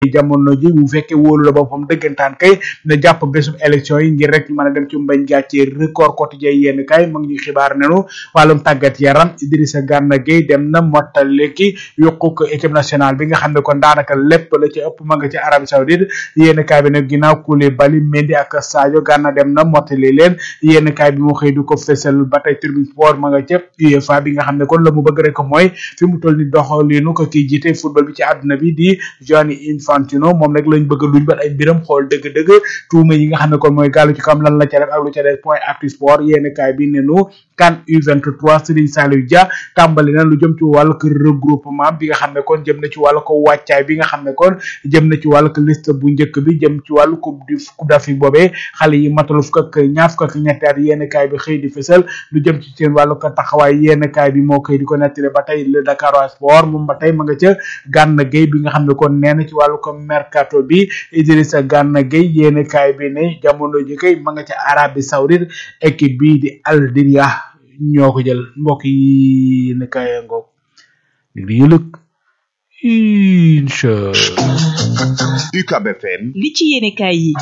jamono ji bu fekkee wóolu la boppam dëggantaan kay na jàpp bésub élection yi ngir rek mën a dem ci mbañ gàccee record quotidien yenn kay mu ngi ñuy xibaar nenu wàllum tàggat yaram Idrissa Gana Gueye dem na mottali ki yokku ko équipe nationale bi nga xam ne kon daanaka lépp la ci ëpp ma nga ci Arabie Saoudite yenn kaay bi nag ginnaaw Koulibaly Mendy ak Sadio Gana dem na mottali leen yenn kaay bi mu xëy du ko fesal ba tey Tribune Sport ma nga ca UEFA bi nga xam ne kon la mu bëgg rek mooy fi mu toll ni doxalinu ko kii jiite football bi ci àdduna bi di Gianni Infantino moom nag lañ bëgg luñ bat ay mbiram xool dëgg-dëgg tuuma yi nga xam ne kon mooy gàllu ci kam lan la ca def ak lu ca def point actu sport yenn kaay bi ne nu CAN U23 Serigne Saliou Dia tàmbali na lu jëm ci wàllu ko regroupement bi nga xam ne kon jëm na ci wàllu ko wàccaay bi nga xam ne kon jëm na ci wàllu ko liste bu njëkk bi jëm ci wàllu coupe du coupe d'Afrique boobee xale yi matalu fukk ak ñaar fukk ak ñetti at yenn kaay bi xëy di fësal lu jëm ci seen wàllu ko taxawaay yenn kaay bi moo koy di ko nettali ba tey le Dakar Sport moom ba tey ma nga ca Gana Gueye bi nga xam ne kon nee na ci wàllu ko mercato bi Idrissa Gana Gueye yenn kaay bi ne jamono ji kay ma nga ca Arabie Saoudite équipe bii di Al Diria ñoo ko jël mbokk yi ne kaay ngoog dig di yëlëg incha UCAB FM li ci yéene kaay yi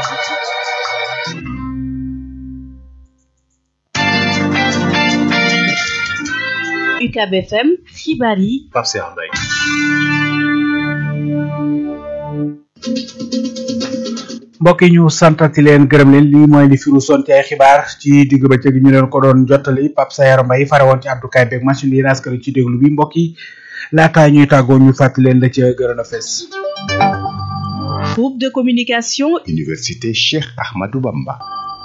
UCAB FM xibaar yi Pape Cheikh Mbaye mbokk yi ñu santati leen gërëm leen lii mooy li firu son ci ay xibaar ci digg bëccëg ñu leen ko doon jottali Pape Sayar Mbaye fare woon ci abdukaay beeg machine yi naskari ci déglu bi mbokk yi laataa ñuy tàggoo ñu fàttali leen la ca gërëm a fes groupe de communication Université Cheikh Ahmadou Bamba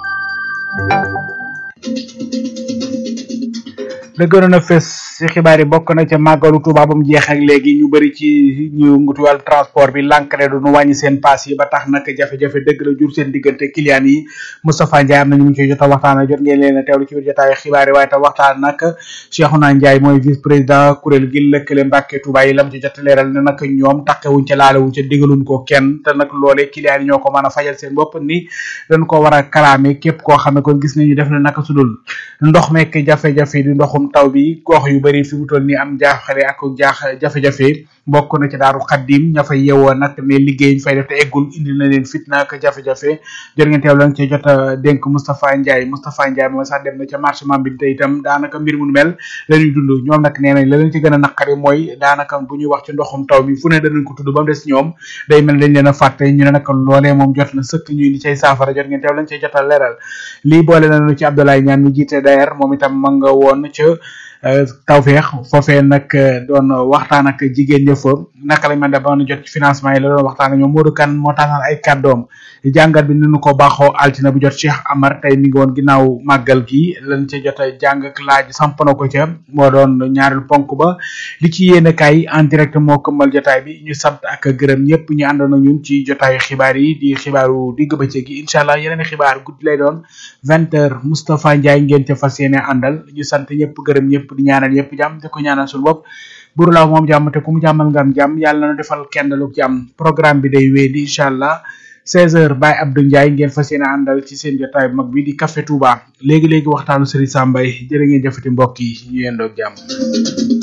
la gënoon a fes ci xibaar yi bokk na ca màggalu Tuuba ba mu jeex ak léegi ñu bëri ci ñu ngutu wàllu transport bi lànk ne du nu wàññi seen paas yi ba tax nag jafe-jafe dëgg la jur seen diggante client yi Moustapha Ndiaye am na ñu ngi ciy jot a waxtaan jot ngeen leen a teewlu ci biir jotaayu xibaar yi waaye tam waxtaan nag Cheikhouna Ndiaye mooy vice président kuréel gi lëkkale Mbàkke Tuuba yi lam ci jot a leeral ne nag ñoom takkewuñ ca laalewuñ ca digaluñ ko kenn te nag loolee client yi ñoo ko mën a fajal seen bopp ni dañ ko war a kalaame képp koo xam ne kon gis nañu def na naka sudul ndox mekk jafe-jafe di ndoxum taw bi gox yu bari fi mu toll nii am jaaxale ak jaax jafe-jafe bokk na ci daaru xaddim ña fay yewoo nag ne liggéey ñu fay def te eggul indi na leen fitna ak jafe-jafe jër ngeen teew lañ ci jot a dénk Moustapha Ndiaye Moustapha Ndiaye moom sax dem na ca marché Mambin te itam daanaka mbir mu mel la ñuy dund ñoom nag nee nañ la leen ci gën a naqari mooy daanaka bu ñuy wax ci ndoxum taw mi fu ne danañ ko tudd ba mu des ñoom day mel dañ leen a fàtte ñu ne nag loolee moom jot na sëkk ñuy di cay saafara jot ngeen teew lañ cay jot a leeral lii boole nañu ci Abdoulaye Niane mi jiite dayer moom itam ma nga woon ca tawfeex foofee nag doon waxtaan ak jigéen ña fa naka lañ mën a ba jot ci financement yi la doon waxtaan ak ñoom Modou Kane moo taxal ay kàddoom jàngat bi ni ñu ko baaxoo altina bu jot Cheikh Amar tey mi ngi woon ginnaaw màggal gi lañ ca jot a jàng ak laaj samp na ko ca moo doon ñaareel ponk ba li ci yéene kaay en direct moo këmmal jotaay bi ñu sant ak gërëm ñëpp ñu àndoon ak ñun ci jotaayu xibaar yi di xibaaru digg bëccëg gi incha allah yeneen xibaar guddi lay doon vingt heures Moustapha Ndiaye ngeen ca fas yéene àndal ñu sant ñëpp gërëm ñëpp di ñaanal ñëpp jàmm di ko ñaanal suñu bopp buru laaw moom jàmm te ku mu jàmmal nga am jàmm yàlla na defal kenn lu jàmm programme bi day wéy di incha allah 16h Baye Abdou Ndiaye ngeen fas yéene àndal ci seen jotaay bu mag bi di Café Touba léegi léegi waxtaanu Serigne Sambay jërë ngeen jëfati mbokk yi ñu yendoog jàmm